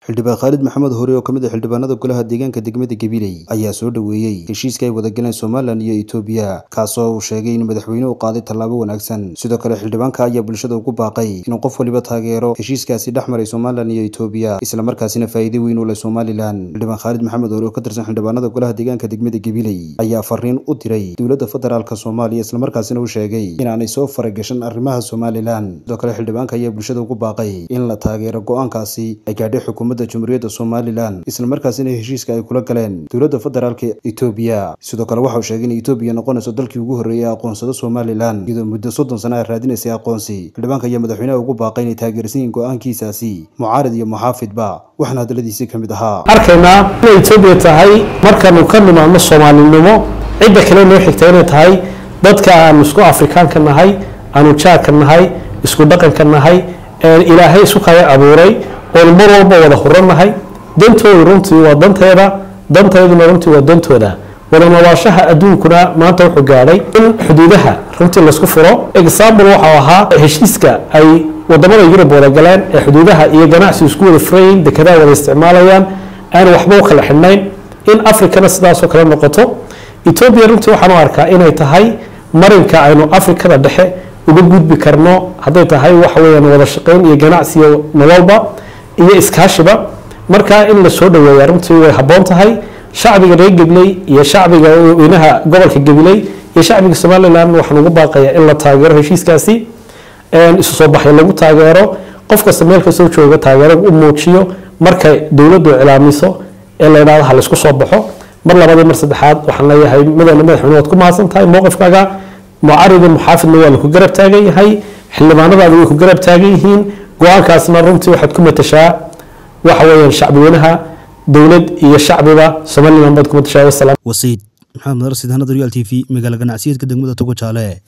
xildhibaan khaalid maxamed hore oo ka mid ah xildhibaanada golaha deegaanka degmada gabiley ayaa soo dhoweeyey heshiiska ay wada galeen somalilan iyo etoobiya kaasoo uu sheegay in madaxweynuhu qaaday tallaabo wanaagsan sidoo kale xildhibaanka ayaa bulshada ugu baaqay inuu qof waliba taageero heshiiskaasi dhex maray somalilan iyo etoobiya islamarkaasina faa'iido weyn u leh somalilan xildhibaan khaalid maxamed hore oo ka tirsan xildhibaanada golaha deegaanka degmada gabiley ayaa fariin u diray dowladda federaalka soomaaliya islamarkaasina u sheegay inaanay soo faragashan arrimaha somalilan sidoo kale xildhibaanka ayaa bulshada ugu baaqay in la taageero go-aankaasi ay gaadhay xukuumadda jamhuuriyadda somalilan islamarkaasina heshiiska ay kula galeen dowladda federaalka etoobiya sidoo kale waxauu sheegay in etoobiya noqonayso dalkii ugu horreeyay aqoonsado somalilan iyadoo muddo soddon sana ay raadinaysay aqoonsi xildhibaanka ayaa madaxweynaha ugu baaqay inay taageersan yihiin go-aankiisaasi mucaarid iyo muxaafidba waxaana hadaladiisii ka mid ahaa arkaynaa inay etoobiya tahay markaanu ka nimaadno soomaalinimo cidda kale noo xigta inay tahay dadka aanu isku afrikaanka nahay aanu jaarka nahay isku dhaqanka nahay ilaahay isu kaya abuuray oonu mar walba wada hurannahay dantoodu runtii waa danteeda danteeduna runtii waa dantooda wada noolaashaha adduunkuna maanta wuxuu gaadhay in xuduudaha runtii laisku furo example waxau ahaa heshiiska ay wadamada yurub wada galeen ee xuduudaha iyo ganacsi isku wada furayin dekedaha wada isticmaalayaan aan waxba u kala xidhnayn in africana sidaasoo kale noqoto etoobiya runtii waxaan u arkaa inay tahay marinka aynu afrikada dhexe uga gudbi karno hadday tahay waxa weyaan wada shaqeyn iyo ganacsiyo nololba iyo iskaashiba markaa in la soo dhaweeya runtii way habboon tahay shacbiga reer gabiley iyo shacbiga weynaha gobolka gabiley iyo shacbiga somalilan waxaan ugu baaqaya in la taageero heshiiskaasi isu soo baxay lagu taageero qof kasta meel kastoo jooga taageero u muujiyo markay dowladdu cilaamiso ee la yidhahdo ha laysku soo baxo mar labadii mar saddexaad waxaan leeyahay madana madaxweyne waad ku mahadsan tahay mowqifkaaga mucaridi muxaafidna waa laku garab taagan yahay xildhibaanadaada way ku garab taagan yihiin go-aankaasna runtii waxaad ku matashaa waxa weeyaan shacbweynaha dowlad iyo shacbiba somalilan baad ku matashaa wasalaam wasiid maxamed marsid hanada real t v magaala ganacsiyeedka degmada togo jaale